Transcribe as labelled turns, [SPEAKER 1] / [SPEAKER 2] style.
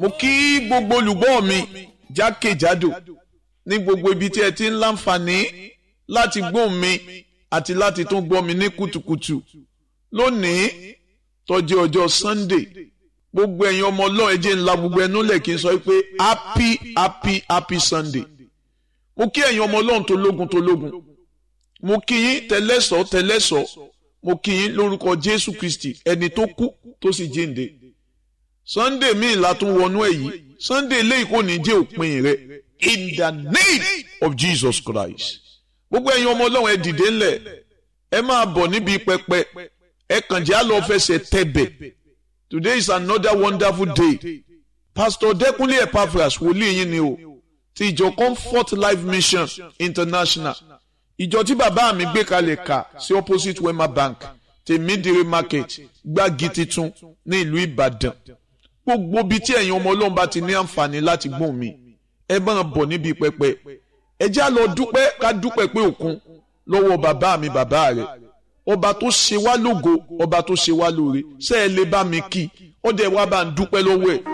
[SPEAKER 1] mo kí gbogbo olùgbọ́ mi jákèjádò ní gbogbo ibi tí ẹ ti ń láǹfààní láti gbóhùn mi àti láti tún gbọ́ mi ní kùtùkùtù lónìí tó jẹ́ ọjọ́ Sunday gbogbo ẹ̀yin ọmọ ọlọ́run ẹ jẹ́ ńlá gbogbo ẹnu lẹ̀ kí n sọ pé happy happy happy Sunday mo kí ẹ̀yin ọmọ ọlọ́run tó lógun tó lógun mo kí yín tẹlẹ́sọ̀ tẹlẹ́sọ̀ mo kí yín lórúkọ Jésù Kristi ẹni tó kú tó sì jíǹde Sunday míì la tún wọnú ẹ̀ yìí Sunday eléyìí kò ní jẹ́ òpin rẹ̀ in the name of Jesus Christ gbogbo ẹ̀yin ọmọ ọlọ́run ẹ dìde ńlẹ̀ ẹ máa bọ̀ níbi pẹpẹ ẹ kàn jẹ́ àlọ́ fẹsẹ̀ tẹ̀bẹ̀ today is another wonderful day Pastor Dẹ́kunlé Epaphras wòlíì yín ni o ti ìjọ Comfort Life Mission International ìjọ tí bàbá mi gbé kalẹ̀ kà sí opposite Wema Bank tèmídìrí market gbági titun ní ìlú Ìbàdàn gbogbo bíi tí ẹ̀yin ọmọ ọlọ́run bá ti ní àǹfààní láti gbóhùn mi ẹ máa bọ̀ níbi pẹpẹ ẹ já lọ dúpẹ́ ká dúpẹ́ pé òkun lọ́wọ́ bàbá mi bàbá rẹ̀ ọba tó ṣe wá lógo ọba tó ṣe wá lóore ṣé ẹ lè bá mi kí ó dẹ̀ wá bá ń dúpẹ́ lọ́wọ́ ẹ̀